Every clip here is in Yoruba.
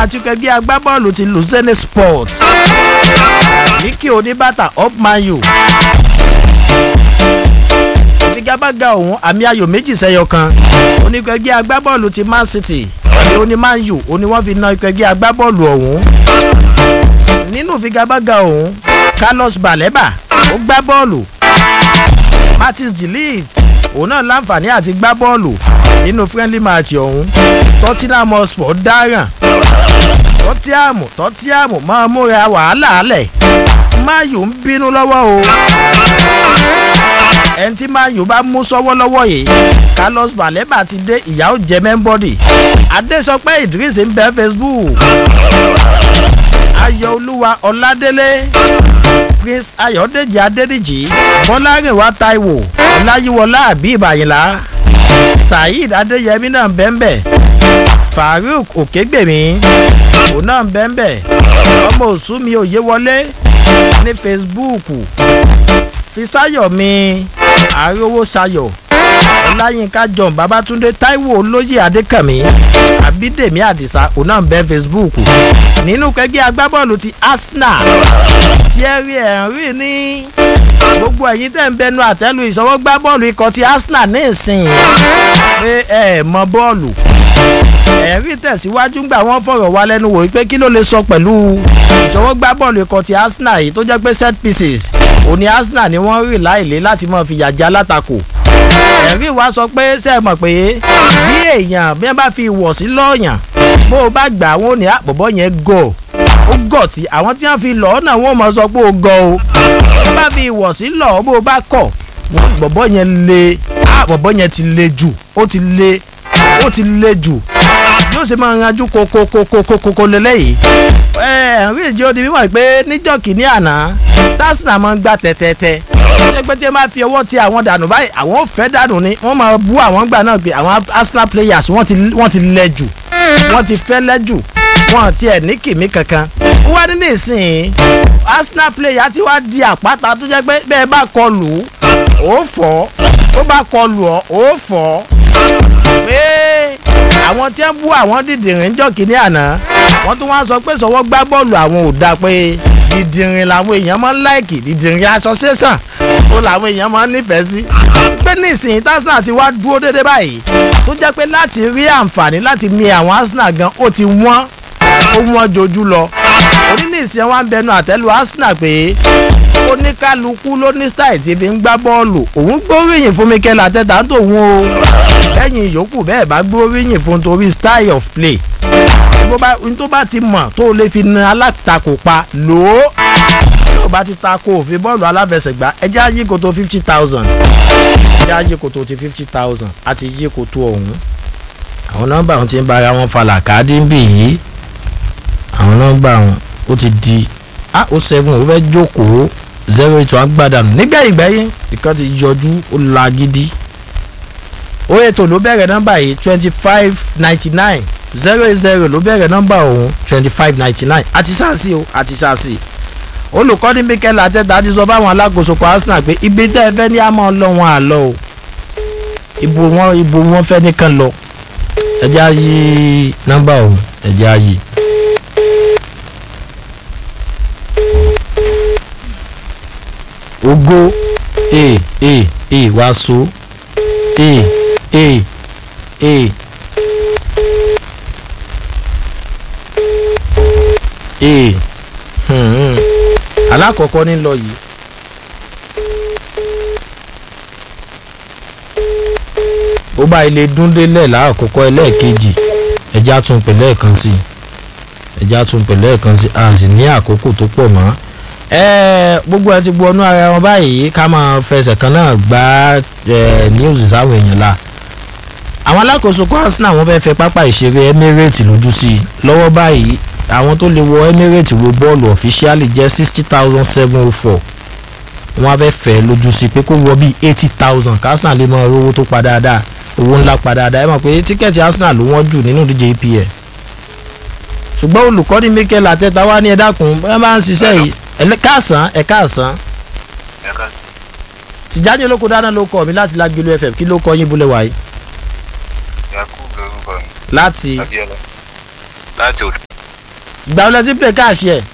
àti ẹgbẹ́ agbábọ́ọ̀lù ti luzerne sports níkì oníbàtà upmayo ìfigagbága ọ̀hún àmì ayò méjì sẹ́yọ kan onígbẹ́gbẹ́ agbábọ́ọ̀lù ti man city ní oníman u òní wọ́n fi na ìgbẹ́gbẹ́ agbábọ́ọ̀lù ọ̀hún nínú ìfigagbága ọ̀hún carlos baleba ó gbá bọ́ọ̀lù martins delete òun náà láǹfààní àti gbá bọ́ọ̀lù nínú friendly match ọ̀hún tottenham hotspur dáràn tọ́tíàmù tọ́tíàmù máa múra wàhálà alẹ̀ mayu ń bínú lọ́wọ́ o ẹni tí mayu bá mú sọ́wọ́ lọ́wọ́ yìí carlos baleba ti dé ìyá ó jẹ mẹ́ńbọ́dì adésọpẹ́ idris ń bẹ facebook ayọ̀olúwa ọ̀ládélé prince ayọ̀dèjì adédìjì bọ́lárìnwá taiwo ọláyíwọlá àbí ìbàyìnlá saheed adéyẹmí náà bẹ́ńbẹ́ farouk òkègbèmí òun náà bẹ́ńbẹ́ ọmọ òsúnmi òye wọlé ní facebook fisayomi arówósayọ̀ ọláyínká john babatunde taiwo olóyè adékànmí abídèmí àdìsá òun náà bẹ́ facebook nínú kẹgbẹ́ agbábọ́ọ̀lù ti arsenal thierry henry ní gbogbo ẹ̀yin tẹ̀ ń bẹnu àtẹ́lu ìṣọwọ́ gbá bọ́ọ̀lù ikọ̀ ti arsenal ní ìsìn pé ẹ mọ bọ́ọ̀lù ẹ̀rí tẹ̀síwájú gbà wọ́n fọ̀rọ̀ wá lẹ́nu wò pé kí ló lè sọ pẹ̀lú ìṣọwọ́ gbá bọ́ọ̀lù ikọ̀ ti arsenal yìí tó jẹ́ pé set pieces òní arsenal ni wọ́n rí láìlé láti mọ̀ fi yàjà látakò ẹ̀rí wa sọ pé ṣe é mọ̀ pé bí èèyàn bí wọ́n bá fi ìwọ̀sí lọ́ọ̀yàn bó o bá gbà wọ́n ò ní àpòbọ̀ yẹn gọ̀ ó gọ̀ tí àwọn tí wọ́n fi lọ́ọ́ náà wọ́n mọ̀ sọ pé ó gọ̀ o bó bá fi ìwọ̀sí lọ́ọ́ bó o bá kọ̀ wọ́n bọ̀bọ̀ yẹn le àpòbọ̀ yẹn ti le jù ó ti le ó ti le jù yóò ṣe máa ranjú kokokokokoko lélẹ́yìí ẹ ẹ̀rí ìjọ di mímọ̀ pé níjọ́ kìíní àná tásínà máa ń gbà tẹ́tẹ́tẹ́ ṣé pé tí ẹ máa fi ọwọ́ ti àwọn dànù báyìí àwọn ò fẹ́ dànù ni wọ́n máa bú àwọn gbà náà pé àwọn arsenal players wọ́n ti wọ́n ti lẹ jù wọ́n ti fẹ́ lẹ́ jù wọ́n ti ẹ̀ ní kìmí kankan ó wá ní nísìnyí arsenal player ti wá di àpáta tó jẹ́ pé bẹ́ẹ̀ bá kọlù ó fọ́ ó bá kọlù ọ́ ó fọ́ pé àwọn tí ń bú àwọn dìdìrín jọ kínní àná wọ́n tún wá sọ pé sọwọ́ gbá bọ́ọ̀lù àwọn ò dáa pé dìdìrín làwọn èèyàn máa ń láìkì dìdìrín aṣọ sẹ́sàn ó làwọn èèyàn máa ń nífẹ̀ẹ́ sí pé nísìnyí tásínà ti wá dúró dédé báyìí tó jẹ́ pé láti rí àǹfààní láti mi àwọn arsenal gan ó ti wọ́n ó wọ́n jojú lọ oníníìsín wa ń bẹnu àtẹ́lu arsenal pé oníkálukú ló ní style tí fi ń gbá bọ́ọ̀lù òun gbóríyìn fún mikel ateta ń tòun o lẹ́yìn ìyókù bẹ́ẹ̀ bá gbóríyìn fún torí style of play tó bá ti mọ̀ tó lè fi na alátakò pa lò ó tó bá ti takò òfin bọ́ọ̀lù aláfẹsẹ̀gbá ẹjẹ́ ayé kòtò fifty thousand ẹjẹ́ ayé kòtò ti fifty thousand àti yé kòtò ọ̀hún àwọn nọ́mbà wọn ti ń bára wọn falà káàdì ń bì yìí àwọn nọ́mbà wọn ó ti di a ó seven ó fẹ́ jókòó zero eight one gbàdánù nígbẹ̀yìn gbẹ̀yìn ìkan ti yọjú ó la gidi ó ètò ló bẹ̀rẹ̀ nọ́mbà yìí twenty five ninety nine zero eight zero ló bẹ̀rẹ̀ nọ́mbà òun twenty five ninety nine àti sáàsì o àti sáàsì olùkọ́ni mikel ateta ti sọ fáwọn alákòóso kan arsenal pé ibi tẹ́ ẹ fẹ́ ní àmọ́ ọlọ́wọ́n àlọ́ o ibo wọn ibo wọn fẹ́ nìkan lọ ẹ jẹ́ àyè nọ́mbà òun ẹ jẹ́ àyè. ogo e e e wá so e e e e hmm. alákọ̀ọ́kọ́ ní lọ yìí. ó bá ilé dúndélẹ̀ láàkọ́kọ́ ẹlẹ́ẹ̀kejì ẹja tún pè lẹ́ẹ̀kan sí ẹja tún pè lẹ́ẹ̀kan sí a sì ní àkókò tó pọ̀ mọ́ gbogbo ẹ ti bu ọnú ara wọn báyìí ká máa fẹsẹ̀ kan náà gbá news sáwọn èèyàn la àwọn alákòóso kó arsenal wọn fẹ́ẹ́ fẹ́ pápá ìṣeré emirates lójú sí i lọ́wọ́ báyìí àwọn tó lè wọ emirates wo bọ́ọ̀lù ọ̀fíṣíálì jẹ́ sixty thousand seven oh four wọ́n á fẹ́ fẹ́ lójú sí i pé kó wọ bíi eighty thousand ká arsenal lè mọ owó tó pa dáadáa owó ńlá pa dáadáa ẹ mọ̀ pé tíkẹ́ẹ̀tì arsenal ló wọ́n jù nínú ìdíje epl ṣùgbọ́n olùkọ́ni mikel ateta wá ní ẹ dákun ẹ máa ń ṣiṣẹ́ yìí ẹ káàsán ẹ káàsán tìjáde olóko dáná ló kọ mi láti lágbélú fm kí ló kọ yín búlẹ̀ wáyé. yakub lorúkọ mi láti abiola láti odò ìgbà wọlé tí play káàṣì ẹ̀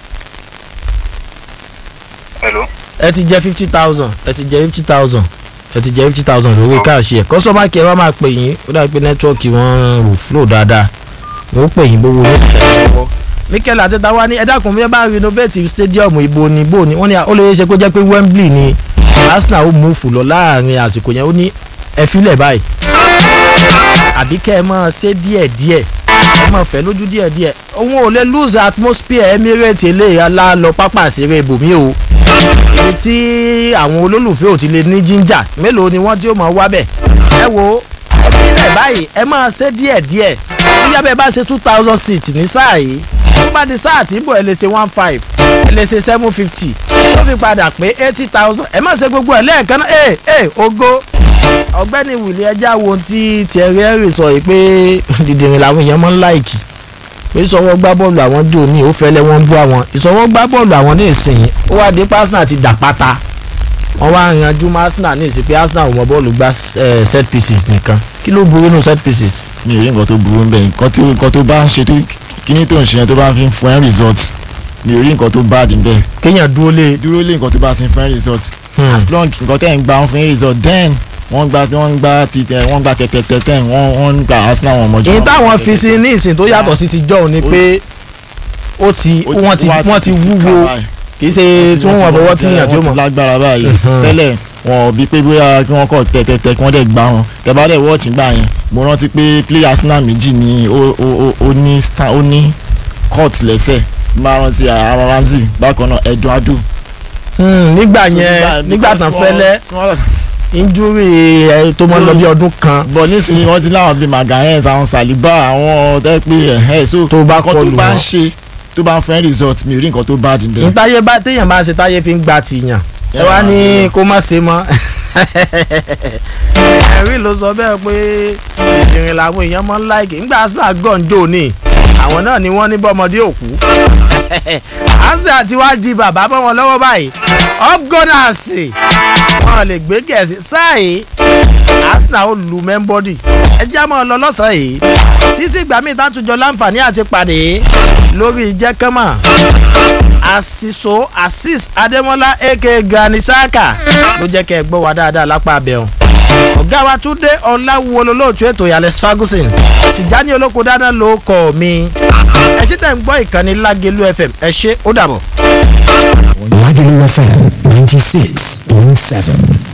hello. ẹ ti jẹ fifty thousand ẹ ti jẹ fifty thousand ẹ ti jẹ fifty thousand lówó káàṣì ẹ̀ kọ́sọ́mà kí ẹ bá máa pè yín ó dàbí pé nẹ́tíwọ́ọ̀kì wọn ò flow dáadáa wọ́n pè yín gbogbo yín tẹ̀lé lọ́wọ́ mikel ateta wa ní ẹ dákun bí ẹ bá renovate stadium ibo ni ibo ni wọ́n ní ó lè ṣe kó jẹ́ pé wembley ni arsenal ó mú fù lọ láàrin àsìkò yẹn ó ní ẹ filẹ̀ báyìí àbí kẹ́ ẹ máa ṣe díẹ̀díẹ̀ ẹ máa fẹ́ lójú díẹ̀díẹ̀ òun ò lè lose atmosphere emirates eléyà la lọ pápá ìṣeré ibòmí o ibi tí àwọn olólùfẹ́ ò ti lè ní jíńjà mélòó ni wọ́n tí ó máa wá bẹ̀ ẹ wo ẹ filẹ̀ báyìí ẹ máa ṣe díẹ̀díẹ̀ bóyá bẹ́ẹ̀ bá ṣe two thousand seat ní sáà yìí tó bá di sáà tí ń bọ̀ ẹ lè ṣe one five ẹ lè ṣe seven fifty tó fi padà pé eighty thousand ẹ má ṣe gbogbo ẹ lẹ́ẹ̀kan náà ẹ ẹ ogo ọ̀gbẹ́ni wìlì ẹja wo tí Thierry Henry sọ yìí pé dìdìrín làwọn èèyàn máa ń láìkì pé ìsọwọ́ gbá bọ́ọ̀lù àwọn jò ní ó fẹ́lẹ́ wọ́n ń bú àwọn ìsọwọ́ gbá bọ́ọ̀lù àwọn ní ìsìn ó wá dé Arsenal ti dà pátá wọ́n wá yanjú mọ́ Arsenal ní ìsìn pé Arsenal ò mọ bọ́ọ̀lù gbá set pieces nìkan kí ló burú nù set pieces. mi ò rí nǹkan tó burú bẹ́ẹ̀ nǹkan tí nǹkan tó bá ń ṣe tó kíní tó ń ṣe yẹn tó bá fi ń fún ẹ́ result mi ò rí nǹkan tó bad bẹ́ẹ̀ kéèyàn dúró lé dúró lé nǹkan tó bá ti ń fún ẹ́ result as long nǹkan tẹ́ ń gba ń fún ẹ́ result then wọ́n gba wọ́n gba ti tẹ wọ́n gba tẹ̀tẹ̀tẹ̀ tẹ̀ wọ́n wọ́n gba Arsenal wọn mọ́jú. èyí táwọn fi sí ní ìsìn tó yàtọ̀ sí ti jọ́ ni pé ó ti wọ́n ti wọ́n ti wúwo kì í ṣe tí wọ́n wọ́n fọwọ́ tíyàn tí ó wọ́n mọ̀. ti lágbára báyìí tẹ́lẹ̀ wọn ò bí pé bóyá kí wọ́n kọ̀ tẹ̀tẹ̀tẹ̀ kí wọ́n dẹ̀ gbá wọn tẹ̀bá dẹ̀ wọ́ọ̀tì gbà yẹn mo rántí pé player Arsenal méjì ni ó ó ó ó ní sta- ó ní court lẹ́sẹ̀ máa rántí Aaron Ramsey bákan náà Eduardo. Hmm, nígbà So, yẹn nígbà tán because fẹ́lẹ́ wọ́n- injury ẹ tó máa ń lọ bí ọdún kan bọ̀ nísìnyí wọ́n ti láwọn bíi Magalhaes àwọn Saliba àwọn tẹ́ pé ẹ̀hẹ́ so Tó bá nǹkan kọlù tó bá wọn. ń ṣe tó bá ń fẹ́ result mi ò rí nǹkan tó bá dì bẹ́ẹ̀. ntáyé bá téèyàn bá ṣe táyé fi ń gba tìyàn ẹ wá ní kó má ṣe mọ́ ẹ̀rí ló sọ bẹ́ẹ̀ pé ìrìn làwọn èèyàn máa ń láìkì ńgbà Arsenal gànjọ́ ní àwọn náà ni wọ́n ní bọ́mọdé òkú Arsenal ti wá di bàbá bọ́ wọn lọ́wọ́ báyìí ọgọ́nàsì wọn lè gbé gẹ̀ẹ́sì sáàyè Arsenal ó lu mẹ́ńbọ́dì ẹ já mọ́ ọ lọ lọ́sàn-án yìí títí ìgbà míì tátùjọ láǹfààní àti pàdé lórí jẹ́kẹ́mà àṣìṣò azeez adémọlá aka gani saka ló jẹ́ kẹ́ ẹ gbọ́ wa dáadáa lápá abẹ́hùn ọ̀gá wa túndé ọ̀làwùwọ̀ lólóòtú ètò yalex ferguson tìjání olóko dáná ló kọ́ mi ẹ ṣe tẹ̀ ń gbọ́ ìkànnì lágẹ̀lú fm ẹ ṣe ó dàbọ̀. Lagelu FM 96.7.